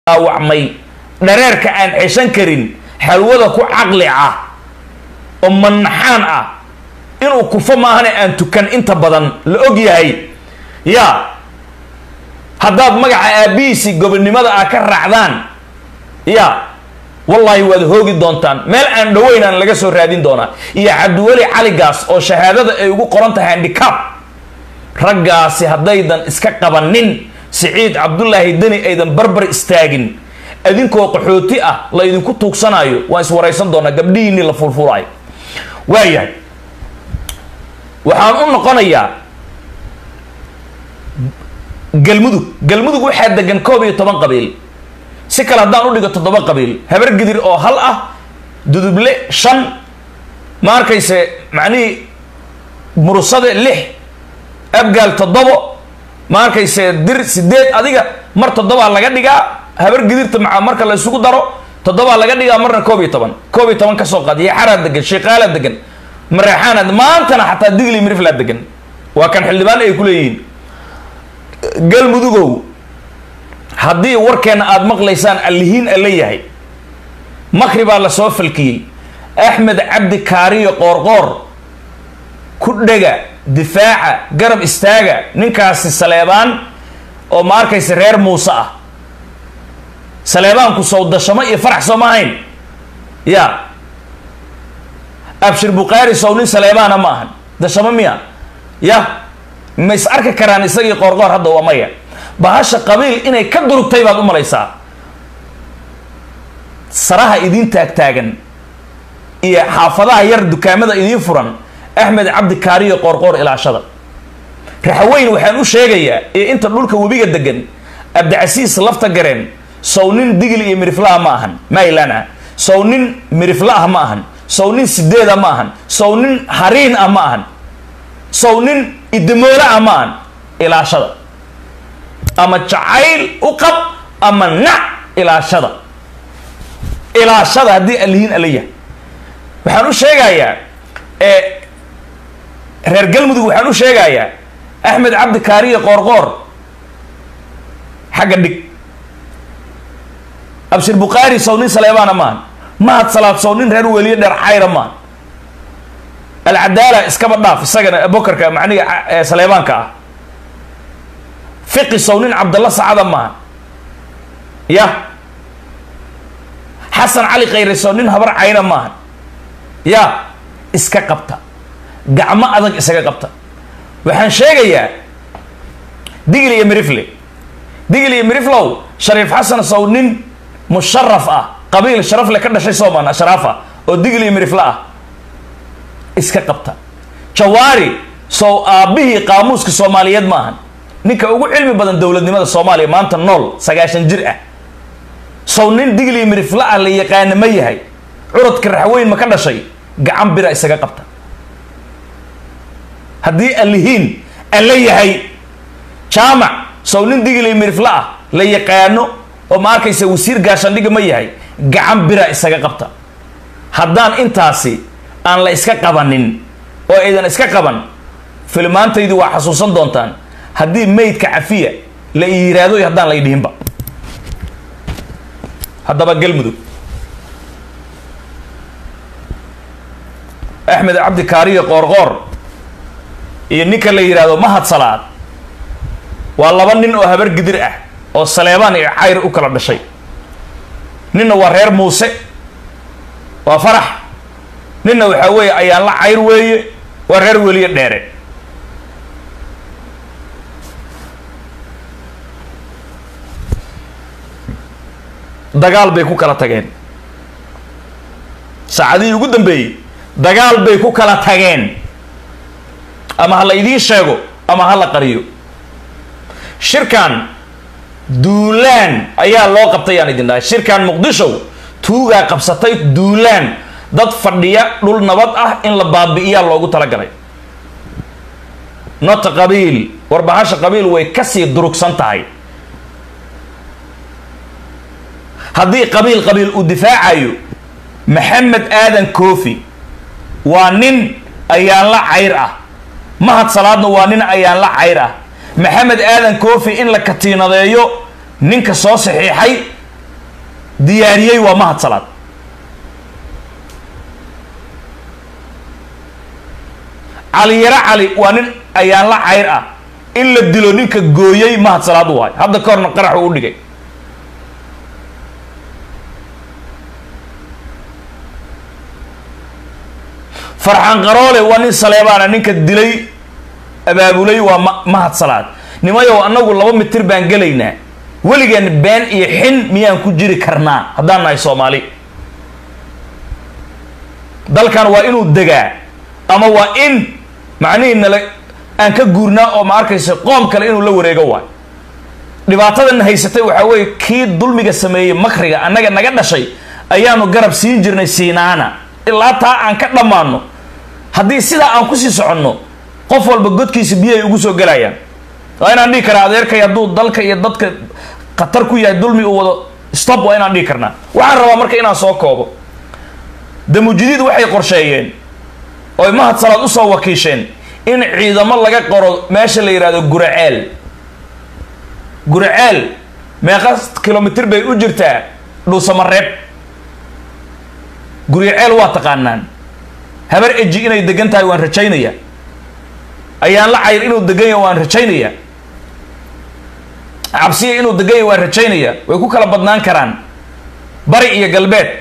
dhaawacmay dhareerka aan ceshan karin xalwada ku caqli ah oo manaxaan ah inuu kufo maahane aan tukan inta badan la og yahay yaa haddaad magaca aabihiisii gobonnimada ah ka raacdaan yaa wallaahi waad hoogi doontaan meel aan dhoweynaan laga soo raadin doonaa iyo cabdiweli caligaas oo shahaadada ay ugu qoran tahay handicap raggaasi haddaydan iska qabanin siciid cabdulaahi deni aydan barbar istaagin idinkoo qaxooti ah la idinku tuugsanayo waan iswaraysan doonaa gabdhihiinii la fulfulaayo waayahay waxaan u noqonayaa galmudug galmudug waxaa degan koob iyo toban qabiil si kale haddaan u dhigo toddoba qabiil habar gidir oo hal ah duduble shan ma arkayse macnihii murusade lix abgaal toddobo ma arkayse dir sideed adiga mar toddobaa laga dhigaa habar gidirta maa marka la isugu daro toddobaa laga dhigaa marna koob iyo toban koob iyo toban kasoo qaad yaxaraa degan shiiqaalaa degan mareexaana maantana xataa digli miriflaa degan waa kan xildhibaan ay ku leeyihiin galmudugow haddii warkeenna aada maqlaysaan allihiin a leeyahay makri baa la soo falkiyey axmed cabdi kaariyo qoorqoor ku dhega difaaca garab istaaga ninkaasi saleebaan oo ma arkaysa reer muuse ah saleebaanku sow dashamo iyo farax soo ma ahayn ya abshir bukhaari sow nin saleebaana ma ahan dashamo miya ya ma is arki karaan isagii qoorqoor hadda waa maya bahasha qabiil inay ka durugtay baad u malaysaa saraha idiin taagtaagan iyo xaafadaha yar dukaamada idiin furan axmed cabdi kaariyo qoorqoor ilaashada raxaweyn waxaan u sheegayaa iyo inta dhulka webiga degan abdicasiis lafta gareen sow nin digil iyo miriflaha ma ahan maylan ah sow nin mirifla ah ma ahan sow nin sideeda ma ahan sow nin hariin ah ma ahan sow nin idimoole ah ma ahan ilaashada ama jacayl u qab ama nac ilaashada ilaashada haddii alihiin ala yahay waxaan u sheegayaa reer galmudug waxaan u sheegayaa axmed cabdi kaariye qoorqoor xagga dhig abshir bukhaari sow nin saleebaana maahan mahad salaad sow nin reer weliye dheer cayra maahan alcadaala iskaba dhaaf isagana bokarka macniga saleebaanka ah fiqi sow nin cabdalla sacada maahan ya xasan cali khayre sow nin habar cayna maahan ya iska qabta gacmo adag isaga qabta waxaan sheegayaa digil iyo mirifle digil iyo miriflow shariif xasan sow nin musharaf ah qabiil sharaf le ka dhashay soomaan ashraaf ah oo digil iyo mirifle ah iska qabta jawaari sow aabbihii qaamuuska soomaaliyeed maahan ninka ugu cilmi badan dowladnimada soomaaliya maanta nool sagaashan jir ah sow nin digil iyo mirifle ah la yaqaana ma yahay curadka raxweyn ma ka dhashay gacan bira isaga qabta haddii alihiin alla yahay jaamac sow nin digilay mirifla ah la yaqaano oo ma arkaysa wasiir gaashandhiga ma yahay gacan bira isaga qabta haddaan intaasi aan la iska qabanin oo aydan iska qaban filmaantaydu waa xasuusan doontaan haddii maydka cafiya la yiraahdo haddaan la idhihinba haddaba galmudug axmed cabdi kaariyo qoorqoor iyo ninka la yidhaahdo mahad salaad waa laba nin oo habar gidir ah oo saleebaan iyo cayr u kala dhashay ninna waa reer muuse waa farax ninna waxaa weeye ayaan la cayr weeye waa reer weliye dheere dagaal bay ku kala tageen saacadihii ugu dambeeyey dagaal bay ku kala tageen ama ha la idiin sheego ama ha la qariyo shirkan duulaan ayaa loo qabtay yaan idin dhahay shirkan muqdisho tuugaa qabsatay duulaan dad fadhiya dhul nabad ah in la baabi'iyaa loogu talagalay nota qabiil warbahasha qabiil way kasii durugsan tahay haddii qabiil qabiil uu difaacayo maxamed aadan koofi waa nin ayaan la cayr ah mahad salaadna waa nin ayaan la cayr ah maxamed aadan koofi in la katiinadeeyo ninka soo saxiixay diyaariyey waa mahad salaad caliyaro cali waa nin ayaan la cayr ah in la dilo ninka gooyey mahad salaad waay hadda ka horna qaraxu u dhigay farxan qaroole waa nin saleebaana ninka dilay abaabulay waa ma mahad salaad nimayow annagu laba mitir baan gelaynaa weligeen been iyo xin miyaan ku jiri karnaa haddaan nahay soomaali dalkan waa inuu degaa ama waa in macnihii nala aan ka guurnaa oo ma arkaysa qoom kale inuu la wareego waay dhibaatadan haysatay waxaa weeye kii dulmiga sameeyey makriga annaga naga dhashay ayaanu garab siin jirnay siinaana ilaa taa aan ka dhammaano haddii sidaa aan kusii soconno qof walba godkiisa biyahay ugu soo gelayaan waa inaan dhihi karaa adeerkay hadduu dalka iyo dadka khatar ku yahay dulmi uu wado stop waa inaan dhihi karnaa waxaan rabaa marka inaan soo koobo damujidiid waxay qorsheeyeen oy mahad salaad usoo wakiisheen in ciidamo laga qoro meesha la yidhahdo guraceel guraceel meeqa kilomitr bay u jirtaa dhuusamareeb guriceel waa taqaanaan habar eji inay degan tahay waan rajaynaya ayaan la cayr inuu degan yahay waan rajaynaya cabsiya inuu degan yahay waan rajaynaya way ku kala badnaan karaan bari iyo galbeed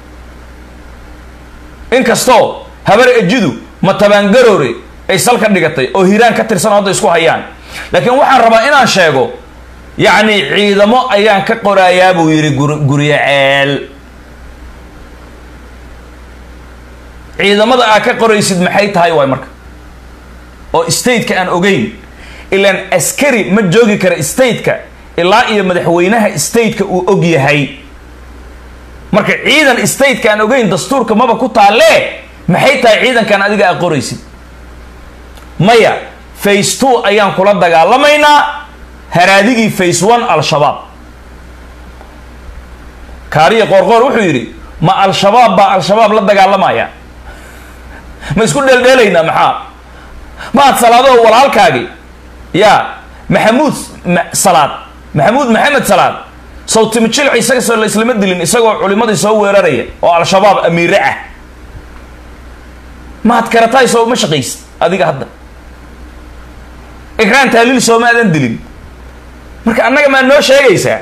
inkastoo habar ejidu matabaangaroore ay salka dhigatay oo hiiraan ka tirsan oo hadda isku hayaan laakiin waxaan rabaa inaan sheego yacni ciidamo ayaan ka qorayaa buu yidhi gur guryaceel ciidamada aad ka qoraysid maxay tahay waay marka oo stateka aan ogeyn ilaan askari ma joogi kara stateka ilaa iyo madaxweynaha stateka uu og yahay marka ciidan stateka aan ogeyn dastuurka maba ku taalee maxay tahay ciidankan adiga aad qoraysid maya face two ayaan kula dagaalamaynaa haraadigii face one al-shabaab kaariya qoorqoor wuxuu yidhi ma al-shabaab baa al-shabaab la dagaalamaya ma isku dheeldheelaynaa maxaa maad salaadoo walaalkaagi yaa maxamuud salaad maxamuud maxamed salaad sawtimi jilci isaga soo la islama dilin isagoo culimadii soo weeraraya oo al-shabaab amiire ah maad karataay soo uma shaqaysid adiga hadda ikraan taaliil sooma aadan dilin marka annaga maa noo sheegaysaa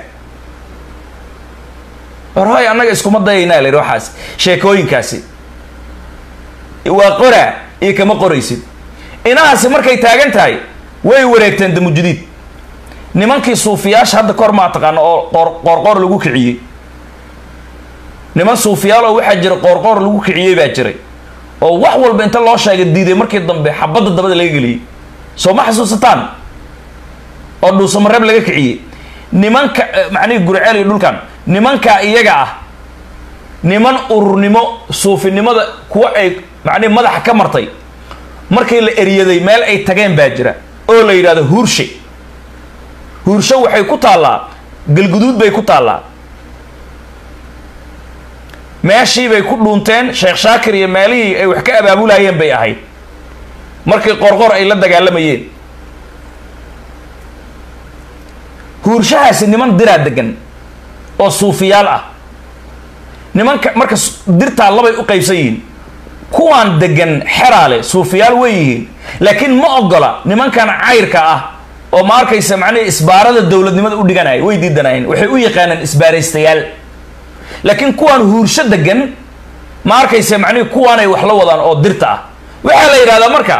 warhoy annaga iskuma dayaynaa la yidhi waxaas sheekooyinkaasi waa qoraa iyo kama qoraysid inahaasi markay taagan tahay way wareegteen damujudiid nimankii suufiyaasha hadda kor maa taqaano oo qoor qoorqoor lagu kiciyey niman suufiyaal oo waxaa jira qoorqoor lagu kiciyey baa jiray oo wax walba inta loo sheegay diiday markii dambe xabadda dabada laga geliyey soo ma xasuusataan oo dhuusamareeb laga kiciyey nimanka macnihii gurceel iyo dhulkan nimankaa iyaga ah niman ururnimo suufinimada kuwa ay macnihi madaxa ka martay markii la eryaday meel ay tageen baa jira oo la yidhahdo huurshe huursho waxay ku taallaa galguduud bay ku taallaa meeshii bay ku dhuunteen sheekh shaakir iyo meelihii ay wax ka abaabulayeen bay ahayd markii qorqor ay la dagaalamayeen huurshahaasi niman diraa degan oo suufiyaal ah nimanka marka dirtaa labay u qaybsan yihiin kuwaan degan xeraale suufiyaal way yihiin laakiin ma ogola nimankan cayrka ah oo ma arkaysa macnihi isbaarada dowladnimada u dhiganaya way diidanayeen waxay u yaqaaneen isbaaraystayaal laakiin kuwaan huursho degan ma arkaysa macnihi kuwaanay wax la wadaan oo dirta ah waxaa la yidhahdaa marka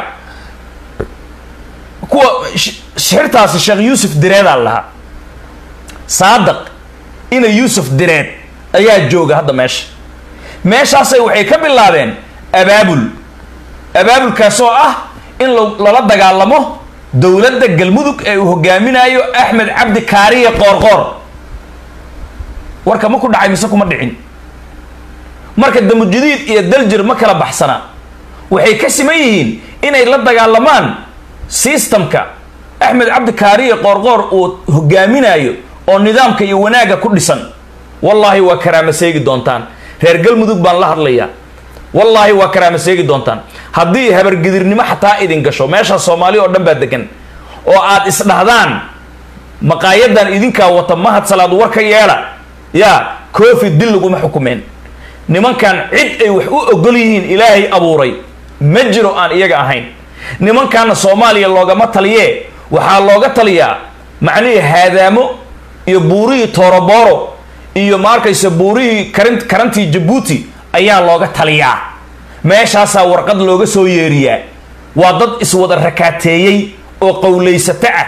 kuwa shixirtaasi sheekh yuusuf direedaa lahaa saadaq ina yuusuf direed ayaa jooga hadda meesha meeshaasay waxay ka bilaabeen abaabul abaabulkaasoo ah in lala dagaalamo dowladda galmudug ee uu hogaaminayo axmed cabdi kaariye qoorqoor warka ma ku dhacay mise kuma dhicin marka damujadiid iyo daljir ma kala baxsana waxay ka siman yihiin inay la dagaalamaan systemka axmed cabdi kaariye qoorqoor uu hogaaminayo oo nidaamka iyo wanaagga ku dhisan wallaahi waa karaama seegi doontaan reer galmudug baan la hadlayaa wallaahi waa karaama seegi doontaan haddii habargedirnimo xataa idin gasho meeshaa soomaali oo dhan baa degan oo aad isdhahdaan maqaayadan idinkaa wata mahad salaad war ka yeela yaa koofi dil laguma xukumeen nimankan cid ay wax u ogol yihiin ilaahay abuuray ma jiro aan iyaga ahayn nimankaana soomaaliya loogama taliyee waxaa looga taliyaa macnihii haadaamo iyo buurihii toorobooro iyo ma arkaysa buurihii karin karantii jabuuti ayaa looga taliyaa meeshaasaa warqad looga soo yeeriyaa waa dad iswada rakaateeyey oo qowlaysato ah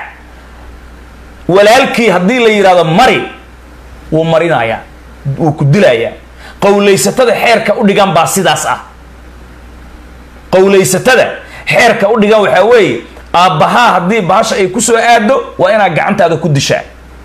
walaalkii haddii la yidhahdo mari wuu marinayaa wuu ku dilayaa qowlaysatada xeerka u dhigan baa sidaas ah qowlaysatada xeerka u dhigan waxaa weeye aabbahaa haddii bahasha ay kusoo aado waa inaad gacantaada ku dishaa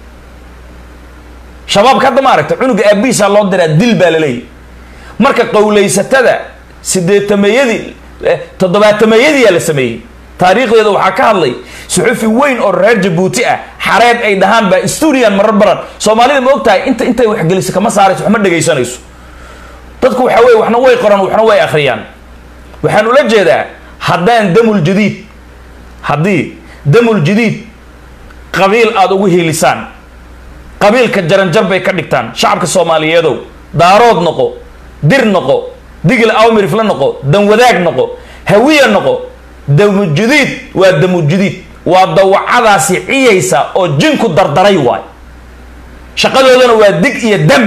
shabaabka hadda ma aragta cunuga aabihiisaa loo diraa dil baa laleeyahy marka qowlaysatada sideetameeyadii toddobaatameeyadiyaa la sameeyey taariikhdeeda waxaa ka hadlay suxufi weyn oo reer jabuuti ah xareed ay dhahaan baa stuudiyan marar baran soomaalida ma og tahay inta intay waxgeliso kama saarayso wax ma dhegaysanayso dadku waxaa weye waxna way qoran waxna way akhriyaan waxaan ula jeedaa haddaan damul jadiid haddii damul jadiid qabiil aada ugu hiilisaan qabiilka jaranjar bay ka dhigtaan shacabka soomaaliyeedow daarood noqo dir noqo digil awmirifla noqo danwadaag noqo hawiya noqo damujadiid waa damujadiid waa dawacadaasi ciyaysa oo jinku dardaray waay shaqadoodana waa dig iyo dam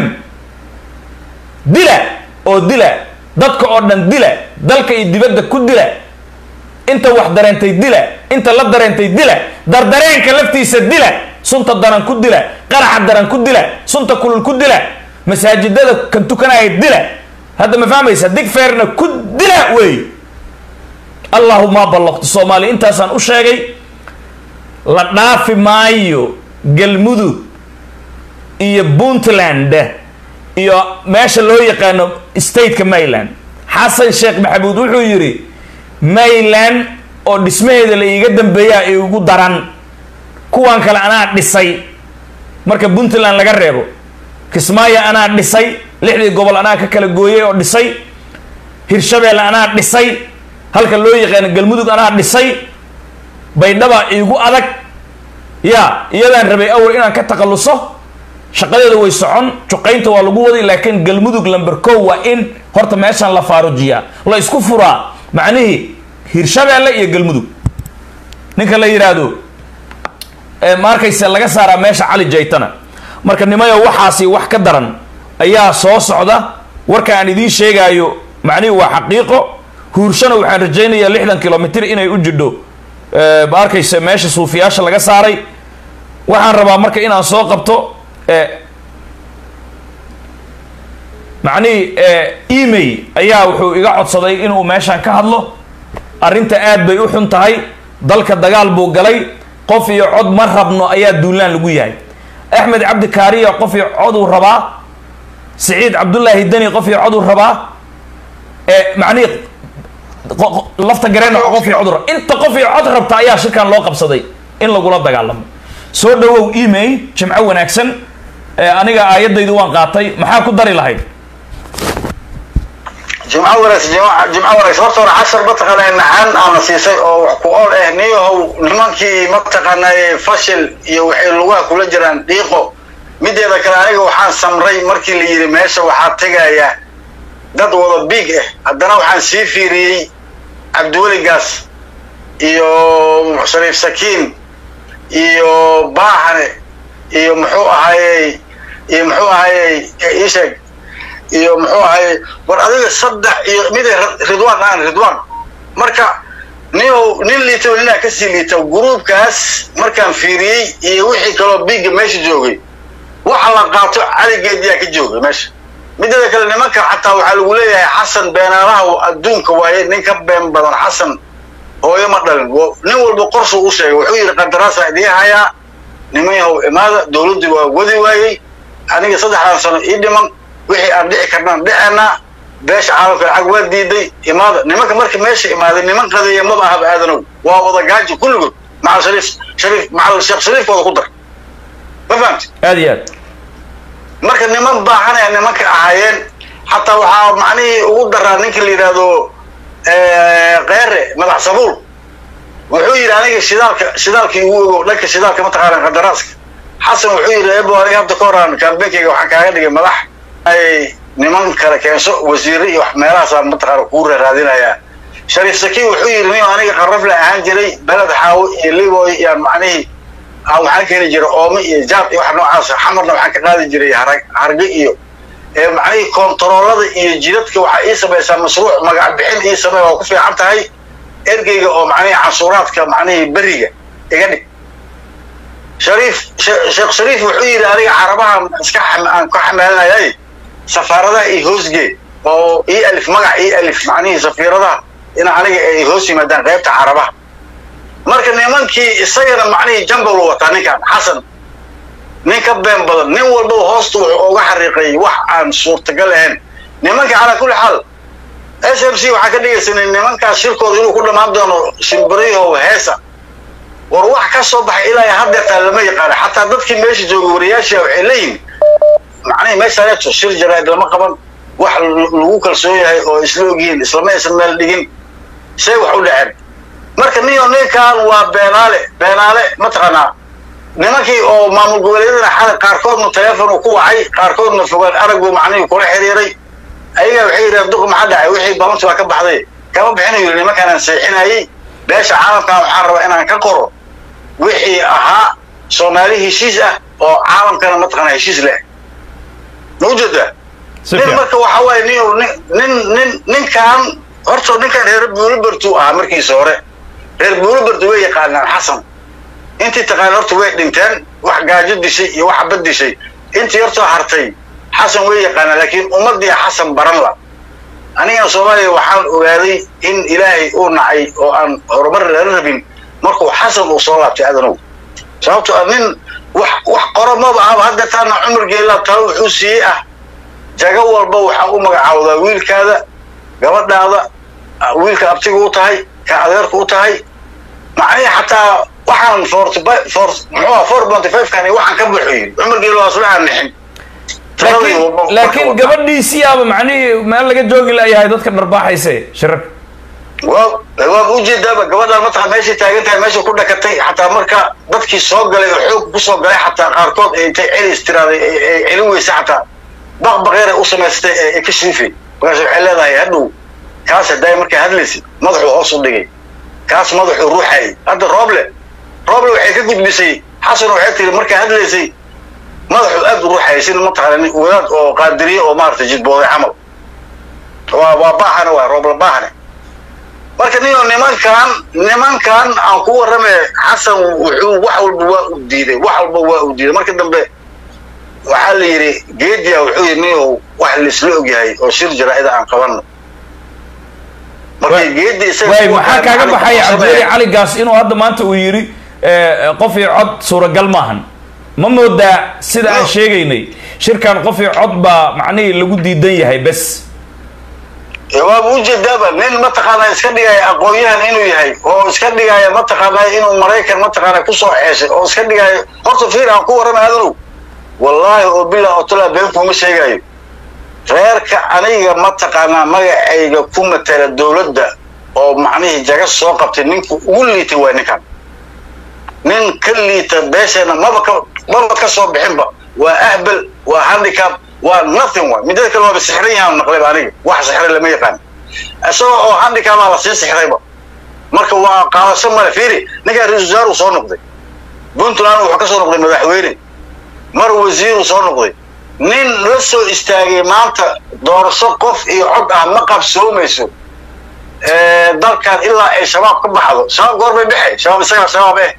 dila oo dila dadka oo dhan dila dalka iyo dibadda ku dila inta wax dareentay dila inta la dareentay dila dardareenka laftiisa dila sunta daran ku dila qaraxa daran ku dila sunta kulul ku dila masaajidada kan tukanaya dila hadda ma fahmaysa dig feerna ku dila wey allahuma ballaqtu soomaaliya intaasaan u sheegay la dhaafi maayo galmudug iyo puntland iyo meesha loo yaqaano stateka mayland xasan sheekh maxamuud wuxuu yidhi mayland oo dhismaheeda la iiga dambeeyaa igu daran kuwan kale anaa dhisay marka puntland laga reebo kismaayo anaa dhisay lixdii gobol anaa ka kala gooyay oo dhisay hirshabeelle anaa dhisay halka loo yaqaano galmudug anaa dhisay baydhaba iigu adag ya iyadaan rabay awal inaan ka takhalluso shaqadeeda way socon juqaynta waa lagu waday laakiin galmudug lamber co waa in horta meeshaan la faarujiyaa la isku furaa macnihii hirshabeelle iyo galmudug ninka la yidhaahdo ma arkayse laga saaraa meesha cali jaytana marka nimayo waxaasi wax ka daran ayaa soo socda warka aan idiin sheegaayo macnihii waa xaqiiqo huurshana waxaan rajaynayaa lixdan kilomitr inay u jidho ma arkayse meesha suufiyaasha laga saaray waxaan rabaa marka inaan soo qabto macnihii email ayaa wuxuu iga codsaday inuu meeshaan ka hadlo arrinta aad bay u xun tahay dalka dagaal buu galay qof iyo cod ma rabno ayaa duulaan lagu yahay axmed cabdi kaariya qof iyo coduu rabaa siciid cabdullaahi deni qof iyo coduu rabaa macnihii lafta gareen qof iyo cod rab inta qof iyo cod rabta ayaa shirkan loo qabsaday in lagula dagaalamo soo dhawow email jimco wanaagsan aniga aayadaydu waan qaatay maxaa ku dari lahayd jimco wanaagsan jimco wanaagsan horta hore cashar mataqaanaa nacaan aana siisay oo wax ku ool ah niyahow nimankii mataqaanaa fashil iyo waxay lugaha kula jiraan dhiiqo mideeda kale aniga waxaan samray markii la yidhi meesha waxaa tegaya dad wada biig ah haddana waxaan sii fiiriyey cabdiweligaas iyo shariif sakiin iyo baaxane iyo muxuu ahayey iyo muxuu ahayey isheeg iyo muxuu ahayey war adiga saddex iyo mid ridwaan aan ridwaan marka ninow nin liitaba ninaa kasii liita gruubkaas markaan fiiriyey iyo wixii kaloo biigga meesha joogay waxa la qaato caligeediyaa ka joogay meesha mideeda kale nimanka xataa waxaa lagu leeyahay xasan beenaalaha adduunka waaye nin ka been badan xasan hooyo ma dhalin nin walba qorsu u sheegay wuxuu yidhi qandaraasa idiin hayaa niman yahow imaada dowladdii waa wadi waayey aniga saddexdan sano ii dhiman wixii aan dhici karnaan dhiceenaa beesha caalamka lacag waa diiday imaada nimanka marka meesha imaaday niman qadeeya maba ahaba aadanow waa wada gaaji kulligood macal shariif shariif macal sheekh shariifkooda ku dar ma fahamti aad iyo aad marka niman baahanaya nimanka ahaayeen xataa waxaa macnihii ugu daraa ninka la yidhaahdo keere madax sabuul wuxuu yidhi aniga shidaalka shidaalkii ugu ogo dhanka shidaalka mataqaana qadaraaska xasan wuxuu yidhi ebo aniga hadda ka horaan kaambeenkayga waxaan kaaga dhigay madax ay niman kale keenso wasiire iyo wax meelahaasaan mataqaana kuu raaraadinayaa shariif sakiin wuxuu yidhi nin aniga qarrafle ahaan jiray beled xaawo iyo liboy iyaan macnihii aan waxaan keeni jiray oome iyo jaab iyo wax noocaas xamarna waxaan ka qaadi jiray harag harge iyo ee macnihii kontaroolada iyo jidadka waxaa ii samaysaa mashruuc magac bixin ii samey waa ku fiican tahay ergeyga oo macnihii canshuuraadka macnihii beriga iga dhig shariif sheekh shariif wuxuu yidhi aniga carabaha iska aan ka xamaalinayay safaaradaha iyo hoosgee oo ii alif magac ii alif macnihii safiiradaha in aniga ay hoos yimaadaan qaybta carabaha marka nimankii isagana macnihii jambal u wataa ninkan xasan nin ka been badan nin walbaba hoosta wuxuu uga xariiqay wax aan suurtagal ahayn nimanka calaa kulli xaal s m c waxaa ka dhigaysanay nimankaas shirkooda inuu ku dhammaan doono shimbiriyahow heesa war wax ka soo baxay ilaa haddeertaa lama yaqaana xataa dadkii meesha joogay wariyaasha waxay leeyihin macnihii meeshaaneeto shir jaraa'id lama qaban wax lagu kalsoon yahay oo isla ogyihiin islama aysan meel dhigin say wax u dhaceen marka niyo ninkan waa beenaale beenaale mataqaanaa nimankii oo maamul goboleedyadana xalay qaarkoodna teleefon uu ku wacay qaarkoodna fogaan araguu macnihii kula xiriiray ayagaa waxay yidhahdeen duq maxaa dhacay wixii balanti waa ka baxday kama bixinayo yidhi nimankaanaan seexinayay beesha caalamkan waxaan rabaa inaan ka qoro wixii ahaa soomaali heshiis ah oo caalamkana mataqaana heshiis leh ma ujeedaa nin marka waxa waaye nin nin nin ninkan horta ninkan reer buulibertuu ahaa markiisa hore reer buulibertu way yaqaanaan xasan intii taqaana horta way dhinteen wax gaajo dishay iyo wax xabad dishay intii hortoo hartay xasan way yaqaanaan laakiin ummadii xasan baran la anigana soomaaliya waxaan ogaaday in ilaahay uu nacay oo aan horumar lala rabin markuu xasan uu soo laabtay adanow sababto a nin wax wax qoro maba ahaba hadda taana cumar geelaa talo wuxuu siiyey ah jago walba waxaa u magacaawdaa wiilkaada gabadhaada wiilka abtiga u tahay ka adeerka u tahay macnihii xataa waxaan forty for muxuu four ponty five kan waxaan ka buuxiyin cumar geelo waa isla aan nixin laakiin gabadhiisii aba macnihii meel laga joogi layahay dadka dharbaaxayse shirarka waa waaba ujeedaaba gabadhaan mataqan meeshay taagan tahay meesha ku dhakatay xataa marka dadkii soo galay oo xoog kusoo galay xataa qaarkood ay intay celis tiraaday ay celin weysa xataa baqbaqeeray u samaystay ee ka shriifay markaas waxay leedahay hadhow kaas haddaay markaa hadlaysa madaxuu hoos u dhigay kaas madaxuu ruuxayay hadda rooble rooble waxay ka gudbisay xasan waxay tiri markaa hadlaysay madaxuu aad u ruuxayay sida mataqaana wadaad oo qaadiriye oo maaragtay jidbooday camal waa waa baahane waa rooble baahane marka niyo nimankan nimankan aan ku warramay xasan wuxuu wax walba waa u diiday wax walba waa u diiday marka dambe waxaa la yidhi geedia wuxuu yidhi niyow wax laisla ogyahay oo shir jaraa'ida aan qabanno markii geedi waay maxaa kaaga baxaya cabdiweli cali gaas inuu hadda maanta uu yidhi qof iyo cod suuragal maahan ma moodaa sida aan sheegaynay shirkan qof iyo cod baa macnihii lagu diidan yahay bes waaba ujeedaaba nin mataqaana iska dhigaya aqoon-yahan inuu yahay oo iska dhigaya mataqaana inuu maraykan mataqaana kusoo ceeshay oo iska dhigaya horta fiir aan ku warramay adanow wallaahi oo bilaa otolaa been kuma sheegayo reerka aniga mataqaanaa magacayga ku matala dowladda oo macnihii jaga soo qabtay ninku ugu liitay waa ninkan nin ka liita beesheena maba ka maba ka soo bixinba waa ahbel waa handicap waa nothing way midada kale waaba sixran yahaan naqlayba aniga wax sixray lama yaqaan isagoo oo handicapaa la sii sixrayba marka waa qaadasho male fiiri ninkaan ra-isul wasaaruu soo noqday puntland wuxuu ka soo noqday madaxweyne mar wasiiruu soo noqday nin la soo istaagay maanta doorasho qof iyo cod ah ma qabsoomayso dalkan ilaa ay shabaab ka baxdo shabaab goor bay baxay shabaab isagaa shabaab eh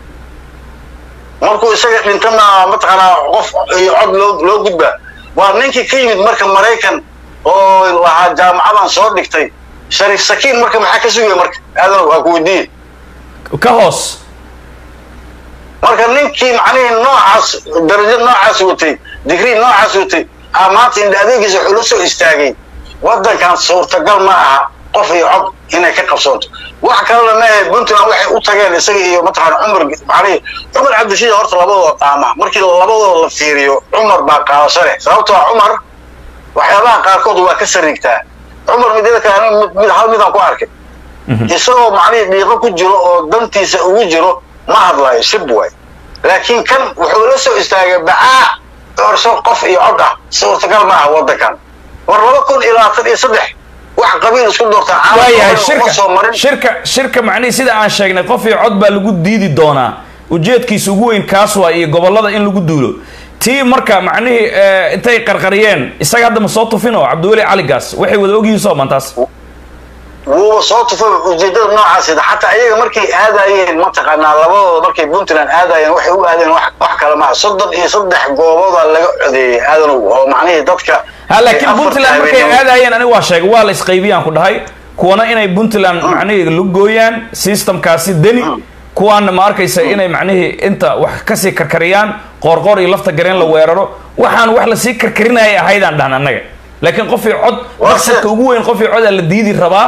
markuu isaga dhintana mataqaanaa qof iyo cod loo loo gudbaa waa ninkii ka yimid marka maraykan oo lahaa jaamacadan soo dhigtay shariif sakiin marka maxaa ka sugaya marka aadanow waa ku weydiiye ka hoos marka ninkii macnihii noocaas darajo noocaas watay digrii noocaas watay aa maanta indha adeegiisa wuxuu la soo istaagay waddankan suurtagal ma aha qof iyo cod inay ka qabsoonto wax kalena maahe puntland waxay u tageen isaga iyo mataqaana cumar macnihii cumar cabdishiid horta labadooda dhaama markii labadooda la fiiriyo cumar baa qaadasho leh sababtoo ah cumar waxyaabaha qaarkood waa ka sariigtaa cumar midada kale aniga mid hal midaan ku arkay isagoo macnihii dhiiqo ku jiro oo dantiisa ugu jiro ma hadlayo shib waay laakiin kan wuxuu la soo istaagay bacaa doorasho qof iyo cod ah suurtagal ma aha waddankan war laba kun iyo labaatan iyo saddex wax qabiil isku doortaa waayahay caalamka uma soo shirka marin shirka shirka macnihii sida aan sheegnay qof iyo cod baa lagu diidi doonaa ujeedkiisa ugu weyn kaas waa iyo gobolada in lagu duulo tii marka macnihii eh, intay qarqariyeen isaga hadda ma soo tufin oo cabdiweli caligaas waxay wada ogyihiin soo mantaas wuuba soo tufay ujeedada noocaasida xataa iyaga markay aadayeen mataqaanaa labadooda markay puntland aadayeen waxay u aadeen wax wax kale maaha soddon iyo saddex gooboodaa laga codeeyey aadanow oo macnihii dadka ha laakiin afarta puntland markay habeenimo- aadayeen aniga waa sheegay waa la isqaybiyaan ku dhahay kuwana inay puntland macnihii lugooyaan systemkaasi deni kuwaana ma arkaysa inay macnihii inta wax kasii karkariyaan qoorqoor iyo lafta gareen la weeraro waxaan wax lasii karkarinaya ahaydaan dhahan annaga laakiin qof iyo cod Waa maqsadka sida- ugu weyn qof iyo cod aa la diidi rabaa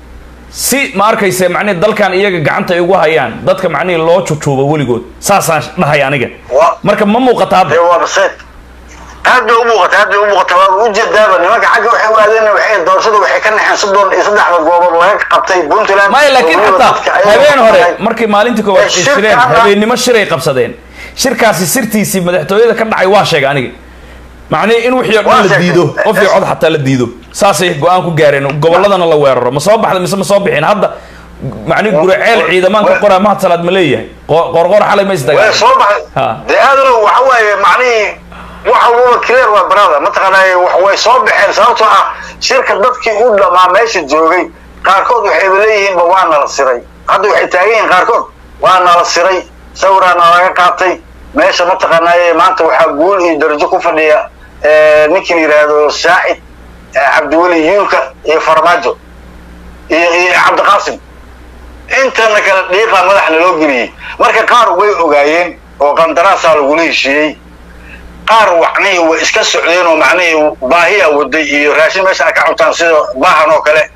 si ma arkaysa macnihi dalkan iyaga gacanta ay ugu hayaan dadka macnihii loo jujuubo weligood saasaan dhahay aniga Wa- marka ma muuqata hadda dee waa baseed aad bay u muuqata aad bay u muuqata waa ujeedaaba nimanka xagga waxay u aadeen waxay doorashada waxay ka naxeen soddon iyo saddexda goobood laga qabtay puntland maya laakiin oo weliba xataa dadka ayaga habeen hore waxay- markii maalintii koowaad Eh, ay shirka shireen hadda- habeennimo shiray qabsadeen shirkaasi sirtiisii madaxtooyada ka dhacay waa sheegay aniga macnihi in wixii o dhan Waa la sheegtay. diido qof iyo cod xataa la diido saasay go-aan ku gaareen gobolladana la weeraro ma soo baxda mise ma soo bixin hadda macnihi guraceel wa- ciidamaanka wa- qoraa mahad salaad ma leeyahay Qo- qoorqoor xalay ma way isdagaal soo baxay Ha. dee aadanow waxa waaye macnihii waxa walba clear waa brother mataqaanaa wax way soo baxeen sababtoo ah shirka dadkii u dhamaa meesha joogay qaarkood waxayba leeyihiinba waa nala siray hadda waxay taagan yihiin qaarkood waa nala siray sawiraa nalaga qaatay meesha mataqaanaaye maanta waxaa guul iyo darajo ku fadhiya eh, ninkii la yidhaahdo saacid eh, cabdiweli yuulka iyo farmaajo iyo iyo cabdiqaasim intana kale dhiiqaa madaxna loo geliyey marka qaar way ogaayeen oo qandaraasaa lagula heshiiyey qaar macnihii way iska socdeen oo macnihii baahiyaa waday iyo raashin meesha ay ka cuntaan sida baahan oo kale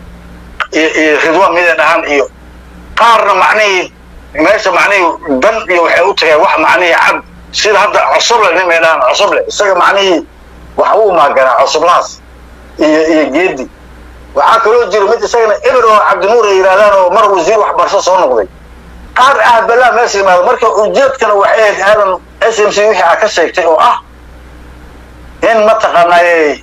iyo iyo ridwaan mida dhahan iyo qaarna macnihii meesha macnihii dan iyo waxay u tageen wax macnihii cab sida hadda cosoble nin may dhahan cosoble isaga macnihii wax uu maaganaa cosoblahaas iyo iyo geedi waxaa kaloo jira mid isagana eber oo cabdinuur ay yidhahdaan oo mar wasiir waxbarasho soo noqday qaar ah balaa meesha yimaado marka ujeedkana waxay ahayd aadan s m c wixii aa ka sheegtay oo ah in mataqaanaaye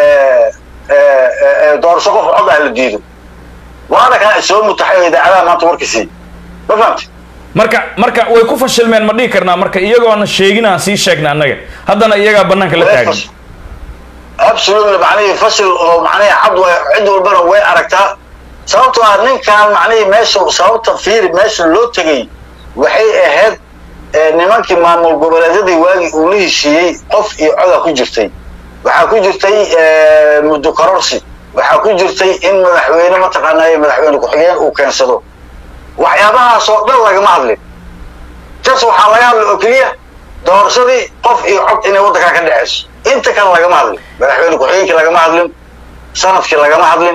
doorasho qof cod ah la diido waana kana soo mutaxay oo idaacadaha maanta warkiisii ma fahamti marka marka way ku fashilmeen ma dhihi karnaa marka iyagoona sheegin aan sii sheegna annaga haddana iyagaa banaanka la taagan absolutely macnihii fashil oo macnihii cad way cid walbana way aragtaa sababtoo ah ninkan macnihii meesha sababta fiiri meesha loo tegay waxay ahayd eh, nimankii maamul goboleedyadii waagii uu la heshiiyey qof iyo coda ku jirtay waxaa ku jirtay eh, muddo kororsi waxaa ku jirtay in madaxweyne mataqaanaaye madaxweyne ku-xigeen uu keensado waxyaabahaas oo dhan lagama hadlin jas waxaa laga hadlay oo keliya doorashadii qof iyo cod inay waddankaa ka dhexayso inta kale lagama hadlin madaxweyne ku-xigeenkii lagama hadlin sanadkii lagama hadlin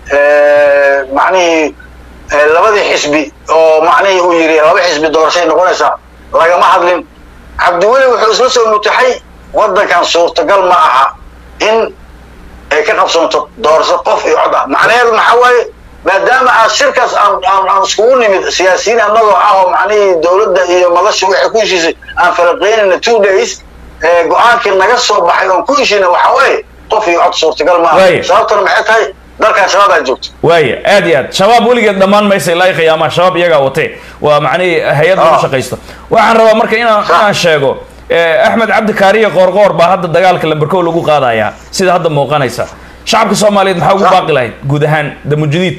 macnihii eh, labadii xisbi oo macnihii uu yidhi laba xisbi doorashay noqonaysaa lagama hadlin cabdiweli wuxuu isla soo mutaxay waddankan suurtagal ma aha in ay ka qabsoonto doorasho qof iyo cod ah macnaheedu maxaa waaye maadaama aan shirkaas aan aan aan iskugu nimid siyaasiyiin annagoo ah oo macnihii dowladda iyo madasha waxay ku heshiisay aan falaqeynayna two days ee go-aankii naga soo baxay oon ku heshiina waxaa waaye qof iyo cod suurtagal ma aha Waaye. sababtana maxay tahay dalkan shabaabaa joogto waaya aad iyo aad shabaab weligeed dhammaan maysa ilaa iyo qiyaamaha shabaab iyagaa watee waa macnihii hay-ad lagu Ah. shaqaysto waxaan rabaa marka inaan Sax. inaan sheego eh, axmed cabdi kaariye qoorqoor baa hadda dagaalka lamberkow lagu qaadayaa sida hadda muuqanaysa shacabka soomaaliyeed maxaa ugu Sax. baaqi lahayd guud ahaan damujudiid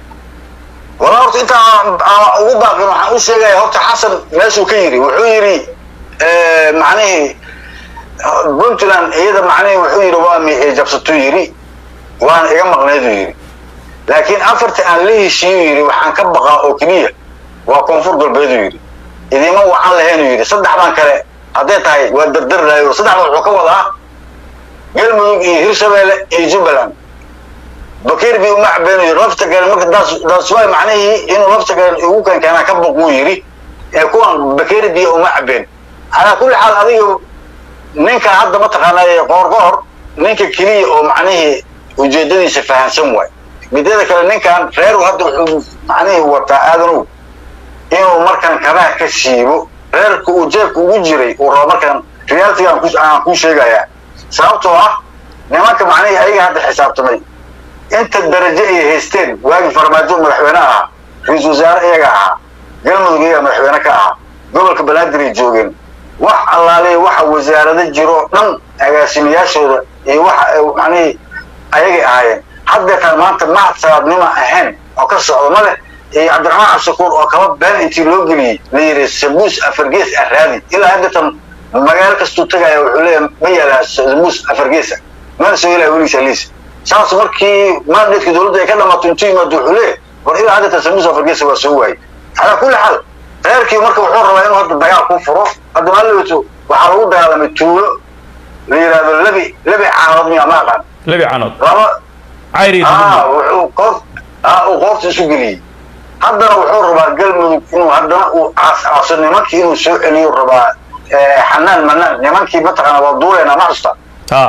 walaa horta inta aan aan ugu baaqin waxaan u sheegaya horta xasan meeshuu ka yidhi wuxuu yidhi eh, macnihii puntland iyada macnihii wuxuu yidhi waa miixii jabsatuu yidhi waana iga maqneeduu yidhi laakiin afartii aan la heshiiyuu yidhi waxaan ka baqaa oo keliya waa koonfur galbeeduu yidhi idima wacan lahaynuu yidhi saddexdan kale hadday tahay waa dardarlaayo saddexdan wuxuu ka wadaa galmudug iyo hirshabeelle iyo jubbaland bakir bi uma cabeenayo lafta gale marka daas daas waay macnihii inuu lafta gale igu keenkeenaa ka boquu yidhi ee kuwan bakir bi uma cabeen calaa kulli xaal adiga ninka hadda mataqaanaaye qoorqoor ninka keliya oo macnihii ujeedadiisa fahansan waay mideeda kale ninkan reeru hadda wuxuu macnihii wataa aadanow inuu markan kabaha ka siibo reerka uu jeebka ugu jiray uu rabo markan reality aan ku- aan kuu sheegayaa sababtoo ah nimanka macnihii ayaga hadda xisaabtamay inta darajo ay haysteen waagii farmaajo madaxweyne ahaa ra-iisul wasaare iyaga ahaa galmudug iyaga madaxweyne ka ahaa gobolka banaadir ay joogeen wax allaale waxa wasaarado jiro dhan agaasimayaashooda iyo waxa ay macnihii ayagay ahaayeen haddeetaan maanta mahad sabaabnima ahayn oo ka socdo ma leh iyo cabdiraxmaan cabshakuur oo kaba been intii loo geliyey la yidhi sabuus afargees ah raadi ilaa haddeetan magaalo kastuu tagaya wuxuu leeyahay ma yaalaa sabuus afargeesa mana soo helaya weligiisa liis saas markii mandatka dowladda ay ka dhamaato intuu yimaado wuxuu leeyahay war ilaa haddeetan sabuus afargeesa waa soo waayey calaa kulli xaal reerkii marka wuxuu rabaa inuu hadda dagaal ku furo hadda maalitu waxaa lagu dagaalamay tuulo la yidhahdo lebi lebi caanood miya ma aqaan lebi canood laba cayri ah wuxuu qoor ah uu qoorta isu geliyey haddana wuxuu rabaa galmudug inuu haddana uu aas-aaso nimankii inuu soo celiyo rabaa eh, xanaan manaan nimankii mataqaana waa duuleena ma xusta ha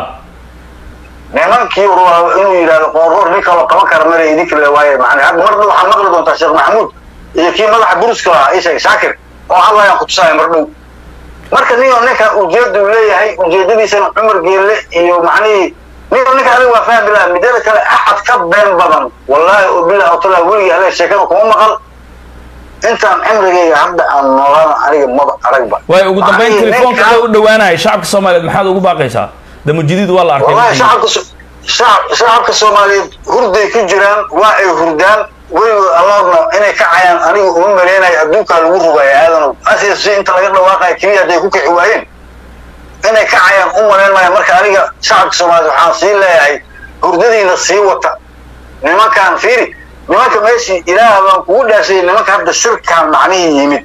nimankii uu rabaa inuu yidhahdo qoorroor nin kaloo qaban kara male idinka le waaye macnaa hadda mar dhow waxaa maqli doontaa sheekh maxamuud iyo kii madaxa buruska lahaa ishaga shaakir oo hadlayaan kutusaya mar dhow marka ninoo ninka ujeeda uu leeyahay ujeedadiisana cumar geelle iyo macnihii ninoo ninka adiga waa fahmi laha midada kale axad ka been badan wallaahi oo bilah otala weligii ale sheekada kuma maqal intaan cimrigayga hadda aan noolaana aniga maba aragba waayo ugu dambeyn Macnihii telefoonka ninkan- loo dhawaanaya shacabka soomaaliyeed maxaad ugu baaqaysaa damujidiid waa la arkay wallahi shacabka so- shacab- shacabka soomaaliyeed hurday ku jiraan waa ay hurdaan weligood allahodna inay kacayaan aniga uma maleynayo adduunkaa lagu rogaya aadanow asiga si inta laga dhawaaqaya keliya hadday ku kici waayeen inay kacayaan u malayn maayo marka aniga shacabka soomaaliyeed waxaan sii leeyahay hurdadiina sii wata nimankaan fiiri nimanka meeshii ilaah baan kugu dhaafsayay nimanka hadda shirkaan macnihii yimid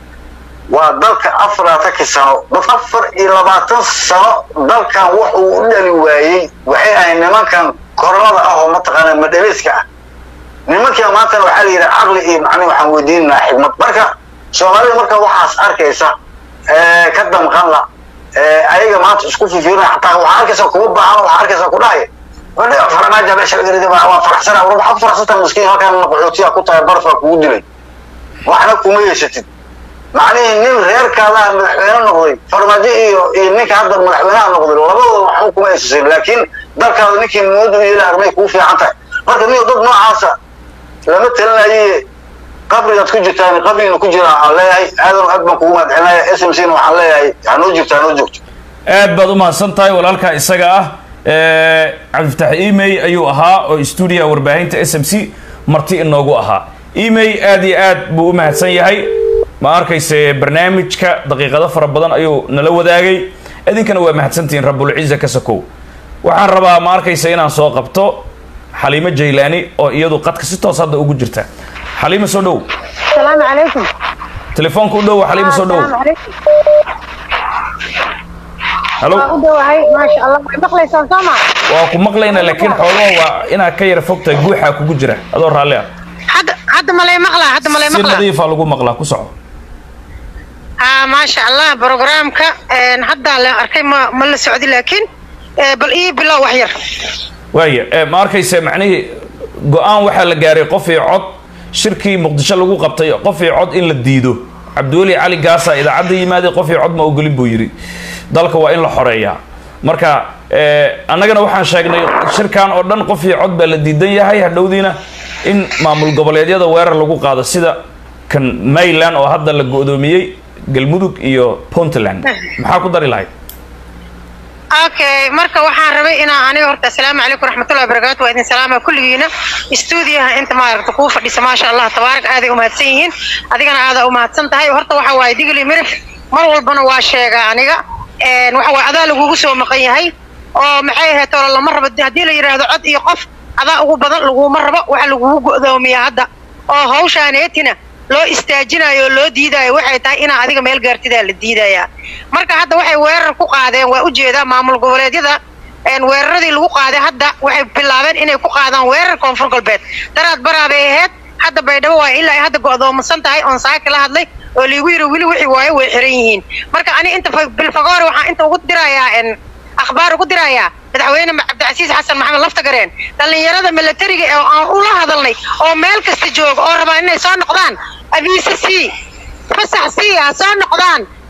waa dalka afar labaatankii sano dad afar iyo labaatan sano dalkan wax uu u dhali waayey waxay ahayd nimankan koronada ah oo mataqaana madhaliska ah nimankia maantana waxaa la yidhi caqli iyo macni waxaan weydiinaynaa xigmad marka soomaalida marka waxaas arkaysa ee, ka damqan la ee, ayaga maanta isku fifiirina xataa waxaa arkaysa kuma baahan waxaa arkaysa ku dhahay wadhiga farmaaja meesha laga ridi waa faraxsana war waxaad faraxsantaa miskiin halkan qaxootiya ku tahay barfaa kugu dilay waxna kuma yeesatid macnihii nin reerkaadaha madaxweyne noqday farmaajo iyo iyo ninka hadda madaxweynaha noqday labadooda waxba kuma eesasin laakiin dalkaada ninkii moodu yeela armay kuu fiican tahay marka nin dad noocaasa lama talinaye qabrigaad ku jirtaan qabrigiina ku jira aan leeyahay aadan aad baan kugu mahadcelinaya s m c na waxaan leeyahay hanoo jirto hanoo joogto aad baad u mahadsan tahay walaalkaa isaga ah Eh, cabdifatax emay ayuu ahaa oo stuudiyaha warbaahinta s m c marti inoogu ahaa emay aad iyo aad buu u mahadsan yahay ma arkayse barnaamijka daqiiqado fara badan ayuu nala wadaagay idinkana waa mahadsantihiin rabulciza ka sakow waxaan rabaa ma arkayse inaan soo qabto xaliimo jaylaani oo iyadu qadka si toos hadda ugu jirta xaliimo soo dhow السلام عليكم telefoonka u dhow xaliimo soo dhow السلام عليكم halo waa u dhowahay maasha allah way maqlaysaan soo ma waa ku maqlayna laakiin xoolaha waa inaad ka yara fogtahay guuxaa kugu jira adoo raalli ah hadda hadda malay maqlaa hadda malay si maqlaa nadiifa lagu maqlaa ku soco haa maasha allah programka een, hadda la arkay ma ma la socdi laakiin ee, bal ii bilow wax yar waaya eh, ma arkayse macnihii go-aan waxaa la gaaray qof iyo cod shirkii muqdisho lagu qabtay qof iyo cod in la diido cabdiweli cali gaasa idaacadda yimaaday qof iyo cod ma ogolin buu yidhi dalka waa in la xoreeyaa marka eh, annagana waxaan sheegnay shirkan oo dhan qof iyo cod baa la diidan yahay hadhowdiina in maamul goboleedyada weerar lagu qaado sida kan mayland oo hadda la go-doomiyey galmudug iyo puntland maxaa ku dari lahayd okay marka waxaan rabay inaan aniga horta asalaamu calaykum raxmatullahi wabarakaatu waa idin salaama kulligiina stuudiyaha inta maaragta kuu fadhisa maasha allah tabaarak aaday umahadsan yihiin adigana aadaa umahadsan tahay horta waxa waaye digli mirif mar walbana waa sheegaa aniga Een, waxa waaye adaa lagugu soo maqan yahay oo maxay ahayd oo lama rabo haddii la yidhaahdo cod iyo qof adaa ugu badan laguma rabo waxa lagugu go'doomiyaa hadda oo hawshaaneetina loo istaajinayo oo loo diidayo waxay tahay inaa adiga meel gaartidaa la diidayaa marka hadda waxay weerar ku qaadeen waa ujeedaa maamul goboleedyada een, weeraradii lagu qaaday hadda waxay bilaabeen inay ku qaadaan weerar koonfur galbeed daraad baraa bay ahayd hadda baydhabo waa ilaa ay hadda go'doomasan tahay oon saaki la hadlay oo liigu yiri weli wixii waayo way xiran yihiin marka ani inta fa- bilfagoore waxaan inta ugu dirayaa een, akhbaar ugu dirayaa madaxweyne ma- cabdicasiis xasan maxamed laftagareen dhallinyarada milatariga ee aan ula hadalnay oo meel kasta jooga oo rabaan inay soo noqdaan abiise sii fasax sii ha soo noqdaan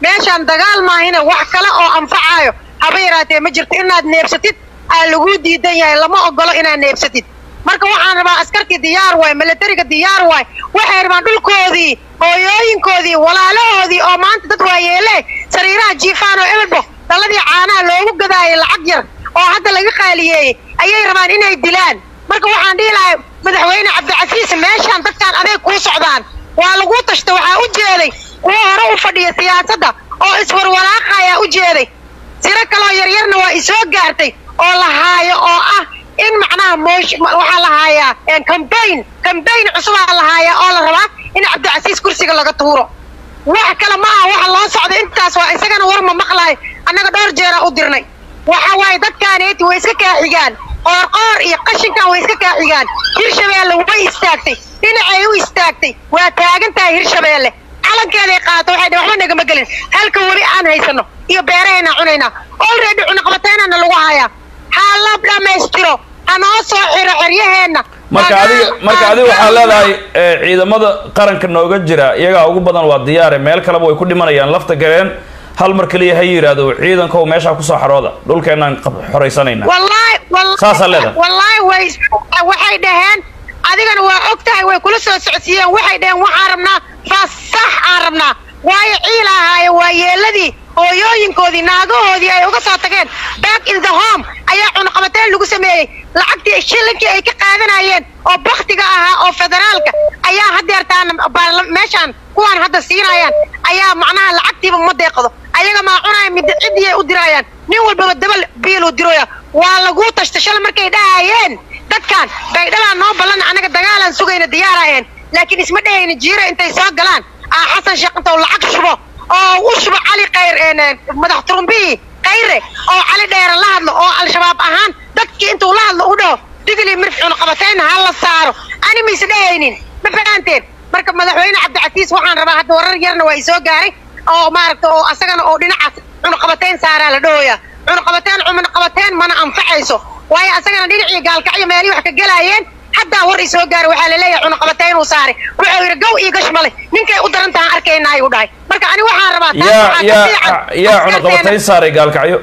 meeshaan dagaal maahina wax kale oo anfacayo haba yaraatee ma jirto inaad neebsatid aa laguu diidan yahay lama ogolo inaad neebsatid marka waxaan rabaa askartii diyaar waay milatariga diyaar waay waxay rabaan dhulkoodii hooyooyinkoodii walaalahoodii oo maanta dad waayeele sariiraha jiifaan oo emelbo dalladii caanaha loogu gadaayay lacag yar oo hadda laga qaaliyeeyey ayay rabaan inay dilaan marka waxaan dhihi lahay madaxweyne cabdicasiis meeshaan dadkaan adeeg kuu socdaan waa laguu tashta waxaa u jeeday kuwo hore u fadhiya siyaasadda oo iswarwalaaqa ayaa u jeeday tiro kaloo yaryarna waa isoo gaartay oo la haayo oo ah in macnaha moosh waxaa la haayaa cambaign cambaign cusubaa la haayaa oo la rabaa in cabdicasiis kursiga laga tuuro wax kale ma aha waxa loo socda intaas waa isagana war ma maqlahay annaga dhowr jeeraa u dirnay waxa waaye dadkaaneeti way iska kaaxigaan qoorqoor iyo qashinkan way iska kaaxigaan hirshabeelle way istaagtay dhinacay u istaagtay waa taagan tahay hirshabeelle calankeeday qaato waxay dhe waxba nagama gelin halka weli aan haysano iyo beerahaynaa cunaynaa olready cunaqabateenana lagu hayaa ha la dhammaystiro ha noo soo xiro xeryaheenna marka adiga marka adiga waxaa leedahay eh, ciidamada qaranka nooga jira iyagaa ugu badan waa diyaare meel kaleba way ku dhimanayaan lafta gareen hal mar keliya ha yidhaahdo ciidankow meeshaa kusoo xarooda dhulkeenaan qab- xoraysanayna wallaahi wallaahi- Saasaa leedahay. wallaahi way waxay dhaheen adigana waa og tahay way kula soo socodsiiyeen waxay dhaheen waxaan rabnaa fasax aan rabnaa waayo ciil ahaaye waa yeeladii hooyooyinkoodii naagahoodii ay uga soo tageen back in the home ayaa cunaqabateen lagu sameeyey lacagtii shilinkii ay ka qaadanayeen oo baktiga ahaa oo federaalka ayaa hadeertaan baarla- meeshaan kuwaan hadda siinayaan ayaa macnaha lacagtiiba ma deeqdo ayaga maa cunaya mid ciddiyay u dirayaan nin walbaba dabal biiluu diroya waa laguu tashta shala markay dhahayeen dadkan baydhabaa noo ballan anaga dagaalaan sugayna diyaarayeen laakiin isma dhehayna jiira intay soo galaan aa xasan sheekh intuu lacag shubo oo u shubo cali khayr een, madax turumbihi khayre oo cali dheere la hadlo oo al-shabaab ahaan dadkii intuu la hadlo u dhaho digli mirf cunaqabateyn ha la saaro ani ma is dhehaynin ma fahanteen marka madaxweyne cabdicasiis waxaan rabaa hadda warar yarna waa isoo gaaray oo maaragta oo asagana oo dhinacaas cunaqabateyn saaraa la dhahoya cunaqabateyn cunaqabateyn mana anfacayso waayo asagana dhinacii gaalkacyo meelihii wax ka gelaayeen haddaa war isoo gaaray waxaa laleeyahay cunaqabateyn uu saaray wuxuu yidhi gow iyo gash male ninkay u daran tahan arkayna ayuu dhahay marka ani waxaan rabaa taas yaa waxaa ka yaa fiican yaa askarteena- cunaqabatayn saaray gaalkacyo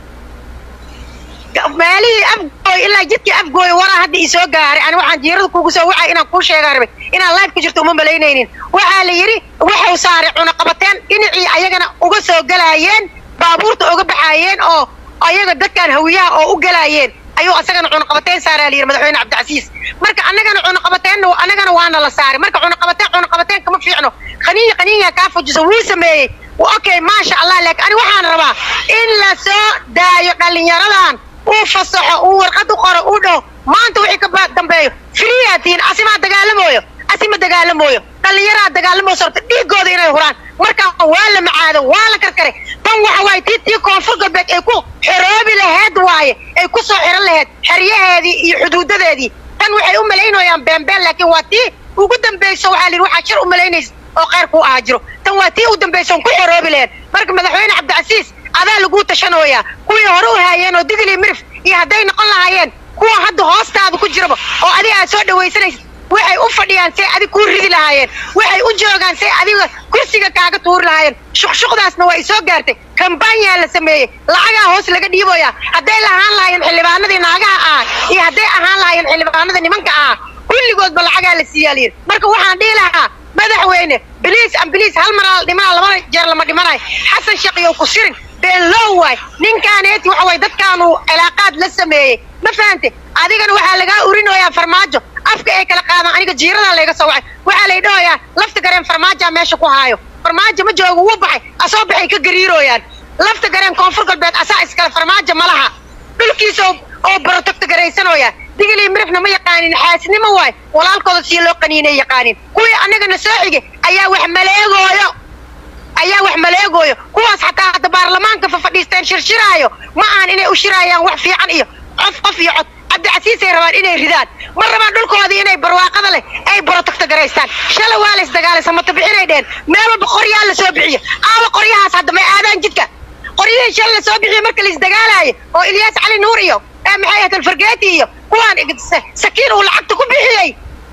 maalihii afgooy ilaa jidkii afgooy waraa hadda isoo gaaray ani waxaan jiirada kugu soo wacay inaan kuu sheegaan rabay inaan live ku jirto uma malaynaynin waxaa la yidhi wuxuu saaray cunaqabateen dhinacii ayagana uga soo galaayeen baabuurta uga baxaayeen oo ayaga dadkan hawiyaha oo u galaayeen ayuu asagana cunaqabateen saaraa la yidhi madaxweyne cabdicasiis marka annagana cunaqabateenna annagana waana la saaray marka cunaqabateen cunaqabateen kama fiicno qaniya qaniya kaa fujiso wuu sameeyey okay maasha allah laakiin ani waxaan rabaa in la soo daayo dhallinyaradan uu fasaxo uu warqad u qoro uu dhaho maanta wixii ka ba- dambeeyo friyatiin asimaa dagaalamooyo asima dagaalamooyo dhallinyaraa dagaalamayso horta dhiigooda inay huraan markaa waa la macaado waa la karkare tan waxa waaye tii tii koonfur galbeed ay ku xoroobi laheed waaye ay ku soo xiran laheed xeryaheedii iyo xuduudadeedii tan waxay u malaynayaan beenbeen laakiin waa tii ugu dambayso waxaa la yidhi waxaa shir u malaynaysa oo kheyr kuu ahaa jiro tan waa tii u dambayso on ku xoroobi laheed marka madaxweyne cabdicasiis adaa laguu tashanooyaa kuwii hore u haayeen oo digli mirif iyo hadday noqon lahaayeen kuwa hadda hoostaada ku jiraba oo adiga aad soo dhawaysanaysa waxay u fadhiyaan say adig kuu ridi lahaayeen waxay u joogaan say adiga kursiga kaaga tuuri lahaayeen shuqshuqdaasna waa isoo gaartay kambaanyaa la sameeyey lacagaa hoos laga dhiiboyaa hadday lahaan lahaayeen xildhibaanadii naagaha ahaa iyo hadday ahaan lahaayeen xildhibaanada nimanka ahaa kulligoodba lacagaa la siiyaa layidhi marka waxaan dhihi lahaa madaxweyne biliis an biliis hal maraa la dhimanaa laba jeer lama dhimanayo xasan shaqiyow ku sirin been low waay ninkaaneeti waxa waye dadkaanu cilaaqaad la sameeyey ma fahante adigana waxaa lagaa urinoyaa farmaajo afka ay kala qaadaan aniga jiiradaa layga soo wacay waxaa lay dhahoyaa lafta gareen farmaajaa meesha ku haayo farmaajo ma joogo wuu baxay asoo baxay ka gariirooyaan lafta gareen koonfur galbeed asaa iskale farmaajo ma laha dhulkiisa oo- oo barotogta garaysanooya digilii mirifna ma yaqaanin xaasnimo waay walaalkooda sii loo qaniinay yaqaanin kuwii annagana soo xige ayaa wax maleegooyo ayaa wax maleegooyo kuwaas xataa hadda baarlamaanka fafadhiisteen shirshiraayo ma ahan inay u shiraayaan wax fiican iyo qof qof iyo cod cabdicasiisay rabaan inay ridaan ma rabaan dhulkoodii inay barwaaqada leh ay borotogta garaystaan shala waa la isdagaalay samata bixinay dheen meel walba qoryaa la soo bixiyo aaba qoryahaas hadda may aadaan jidka qoryihii shala la soo bixiyo marka la isdagaalaayo oo ilyaas cali nuur iyo ee maxay ahayd alfargeeti iyo kuwaan ig- sa- sakiin uu lacagta ku bixiyey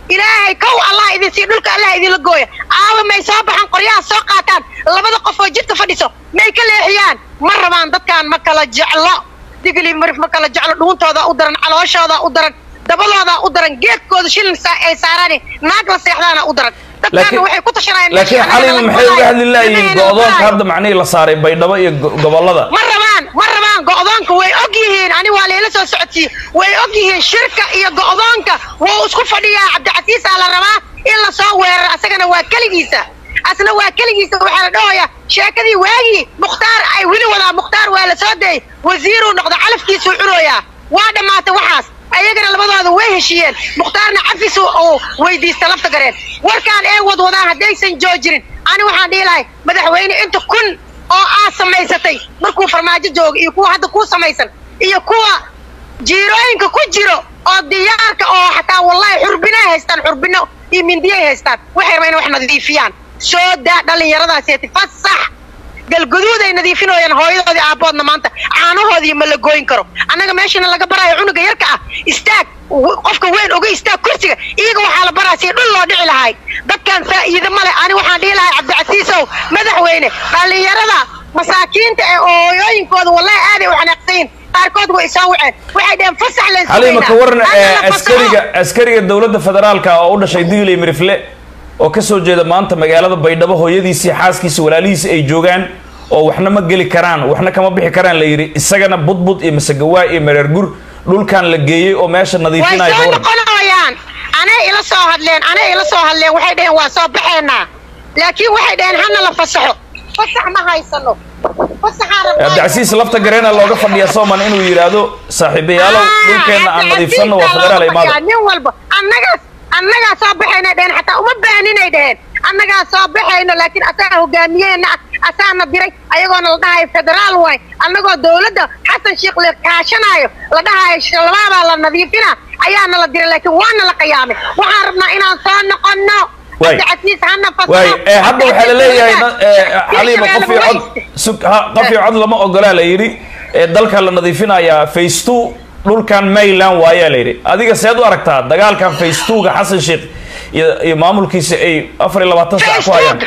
ilaahay kow allah idin sii dhulka allah idinla gooya aawa may soo baxaan qoryaha soo qaataan labada qof oo jidka fadhiso may ka leexiyaan ma rabaan dadkaan ma kala jeclo digli marif ma kala jeclo dhuuntooda u daran calooshooda u daran dabadooda u daran geedkooda shilin saa ay saaraan naag la seexdaana u daran dadkaana waxay ku tashanayaan laakiin xalima maxay uga hadli laayihiin go-doonka hadda macnihii la saaray baydhabo iyo go- gobollada ma rabaan ma rabaan go'doonka way og yihiin ani waa layla soo socodsiiye way og yihiin shirka iyo go'doonka wuu isku fadhiyaa cabdicasiisaa la rabaa in la soo weeraro asagana waa keligiisa asna waa keligiisa waxaa la dhahoyaa sheekadii waagii mukhtaar ay weli wadaa mukhtaar waa la soo dayay wasiiruu noqda calafkiisuu cunooyaa waa dhammaatay waxaas ayagana labadooda way heshiiyeen mukhtaarna cafis uu weydiista lafta gareen warkaan ee wadwadaan haddaysan joojinin ani waxaan dhihi lahay madaxweyne inta kun oo aad samaysatay markuu farmaajo jooga iyo kuwa hadda kuu samaysan iyo kuwa jiirooyinka ku jiro oo diyaarka oo xataa wallahi xurbinay haystaan xurbino iyo mindiyay haystaan waxay rabaan inay wax nadiifiyaan soo daa dhallinyaradaaseti fasax galguduuday nadiifinooyaan hooyadoodii aabboodna maanta caanahoodii ma la gooyin karo annaga meeshana laga baraayo cunuga yarka ah istaag w- qofka weyn oga istaag kursiga iyaga waxaa la baraa si dhul loo dhici lahay dadkan faa'iido male ani waxaan dhihi lahay cabdicasiisow madaxweyne dhallinyarada masaakiinta ee hooyooyinkooda wallahi aaday u xanaaqsayin qaarkood way isoo waceen waxay dheheen fasax leen xalima ka waran Hadda ee, la fasaxo. askariga askariga dowladda federaalka oo u dhashay digley mirifle oo ka soo jeeda maanta magaalada baydhabo hooyadiisii xaaskiisa walaalihiisi ay joogaan oo waxna ma geli karaan waxna kama bixi karaan la yidhi isagana budbud iyo masagawaa iyo mareergur dhulkan la geeyey oo meesha way nadiifinaya ka soo waran noqonayaan anay ila soo hadleen anay ila soo hadleen waxay dhaheen waa soo baxeenaa laakiin waxay dhaheen hana la fasaxo fasax ma haysano fasaxaan rabnaa- cabdicasiis lafta gareena looga fadhiya sooman inuu yidhaahdo saaxiibayaalow Ah, dhulkeenna aan Cabdi nadiifsanno waa Casiis federaal looga imaada fadhiyaa, nin walba annagaas annagaa soo baxayna dheheen xataa uma baaninay dheheen annagaa soo baxayno laakiin asaga hogaamiyeena ah asaana diray ayagoona la dhahayo federaal waay annagoo dowladda xasan sheekh la kaashanaayo la dhahayo shabaabaa la nadiifina ayaana la diray laakiin waana la qiyaamay waxaan rabnaa inaan soo noqonno Waay. cabdicasiis hana fasaxo waay ee hadda waxaa la leeyahay Cabdicasiis na- ee, dowladda, xaliima qof iyo cod Hirshabelle sug ha qof iyo cod lama ogolaa la yidhi ee dalka la nadiifinayaa face two dhulkan mayland waayaa la yidhi adiga seed u aragtaa dagaalkan face two-ga xasan sheekh iyo iyo maamulkiisa ay afar iyo labaatan saac ku hayaan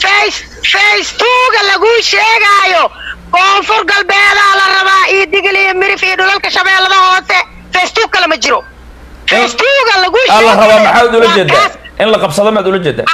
facebooka lagu sheegaayo koonfur galbeedaa la rabaa iyo digil iyo mirif iyo dhulalka shabeellada hoose facebook kale ma jiro facebooka lagu aa la rabaa maxaad ula waa jeedaa kaas. in la qabsado maad ula jeedaa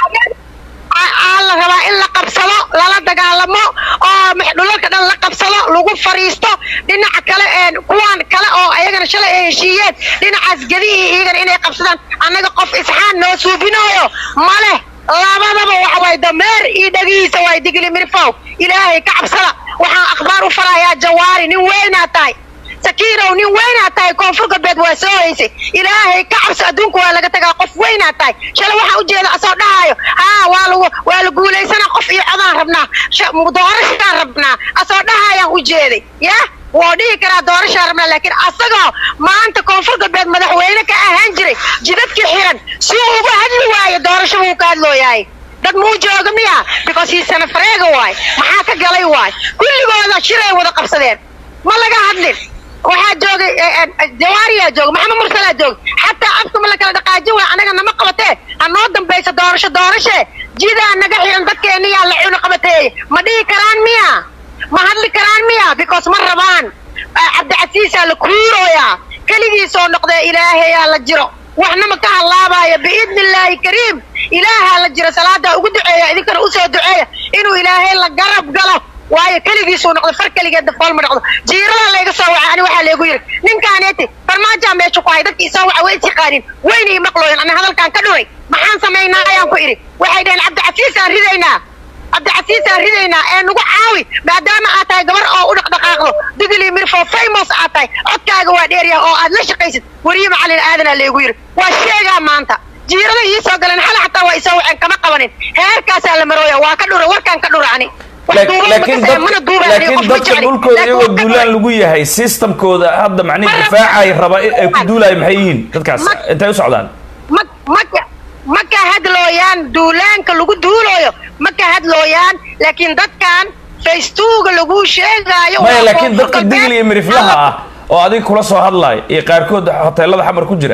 aa la rabaa in la qabsado lala dagaalamo oo max- dhulalka dhan la qabsado lagu fariisto dhinaca kale een kuwan kale oo ayagana shalay ay heshiiyeen dhinacaas gedihii iyagana inay qabsadaan annaga qof isxaan noo suubinooyo male labadaba waxa waay dameer iyo dhagihiisa waay digli mirfow ilaahay ka cabsada waxaan akhbaar u farayaa jawaari nin weynaa tahay sakiinow nin weynaa tahay koonfur galbeed waa soo haysay ilaahay ka cabso adduunka waa laga tagaa qof weynaa tahay shalay waxaa ujeeda asoo dhahaayo haa waa lagu waa la guulaysana qof iyo codaan rabnaa sha- doorashaan rabnaa asoo dhahayaan ujeeday ya woo dhihi karaa doorashaan rabnaa laakiin asagoo maanta koonfur galbeed madaxweyne ka ahaan jiray jidadkii xiran si uu uga hadli waayo doorasho buu ka hadlooyahay dad muu jooga miya because hiisana fareega waay maxaa ka galay waay kulligooda shiray wada qabsadeen ma laga hadlin waxaa joogay jawaariyaa jooga maxamed mursalaa jooga xataa afka ma la kala dhaqaajin waay anaga nama qabatee ha noo dambaysa doorasho doorashe jidaa naga xiran dadkeeniyaa la cuno qabateeye ma dhihi karaan miya ma hadli karaan miya because ma rabaan Ah, cabdicasiisaa la kuurooyaa keligiisoo noqdee ilaahayaa la jiro waxna ma ka halaabaayo biidni illaahi kariim ilaahaa la jiro salaadaa ugu duceeya idinkana usoo duceeya inuu ilaahay la garab galo waayo keligiisuu noqdo far keligeed dafool ma noqdo jiirada layga soo wacay ani waxaa laygu yidhi ninkaaneti farmaajaa meesha ku hay dadkii isoo waca way isiqaanin wayna ii maqlooyan ani hadalkaan ka dhuray maxaan samaynaa ayaan ku idhi waxay dhaheen cabdicasiisaan ridaynaa cabdicasiisaan ridaynaa ee nagu caawi maadaama aad tahay gabar oo u dhaqdhaqaaqdo digli mirfo famous aad tahay codkaaga waa dheeryaha oo aad la shaqaysid weriye macalin aadanaa laygu yidhi waa sheegaa maanta jiirada ii soo galeen xala xataa waa isoo waceen kama qabanin heerkaasaa la marooya waa ka dhura warkaan ka dhura ani Wax Laak- duuban ma laakiin kasaya, mana dad- duuban aniga, laakiin qof ma dadka jecli. dhulkooda Laakiin iyagoo waa ka duulaan dhura. lagu yahay systemkooda hadda macnihi Ma raba- difaacay raba ay ku duulaay maxay yihiin dadkaas Ma- intay u socdaan ma ma ka- ma ka hadlooyaan duulaanka lagu duulooyo ma ka hadlooyaan laakiin dadkan facebooka lagu sheegaayo maya waa laakiin koonfur dadka galbeed. digli iyo miriflaha ah oo adiga kula soo hadlaay iyo qaarkood hoteelada xamar ku jira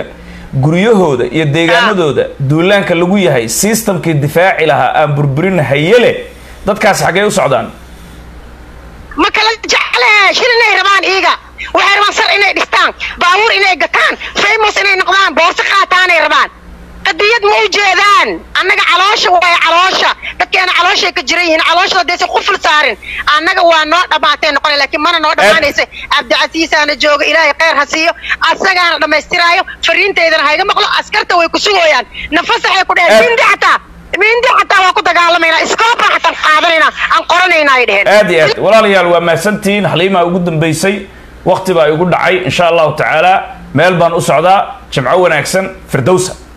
guryahooda iyo deegaanadooda duulaanka lagu yahay systemkii difaaci lahaa aan burburin hayele dadkaas xaggee u socdaan ma kala jecle shil inay rabaan iiga waxay rabaan sar inay dhistaan baabuur inay gataan famous inay noqdaan boorso qaataanay rabaan qadiyad ma u jeedaan annaga caloosha waay caloosha dadkeena calooshay ka jiran yihiin calooshada deese quful saarin annaga waa noo dhammaatay noqona laakiin mana noo dhammaanaysa cabdicasiisaana jooga ilaahay khayr ha siiyo asagaana dhammaystiraayo fariinteydana hayga maqlo askarta way ku sugooyaan nafasaxay ku dheheen Aad- mindi xataa mindi xataa waa ku dagaalamaynaa iskooba xataan qaadanaynaa aan qoranayna ay dheheen aad iyo aad walaalayaal waa mahadsantihiin xaliimaa ugu dambaysay wakti baa igu dhacay insha allahu tacaala meel baan u socdaa jimco wanaagsan firdowsa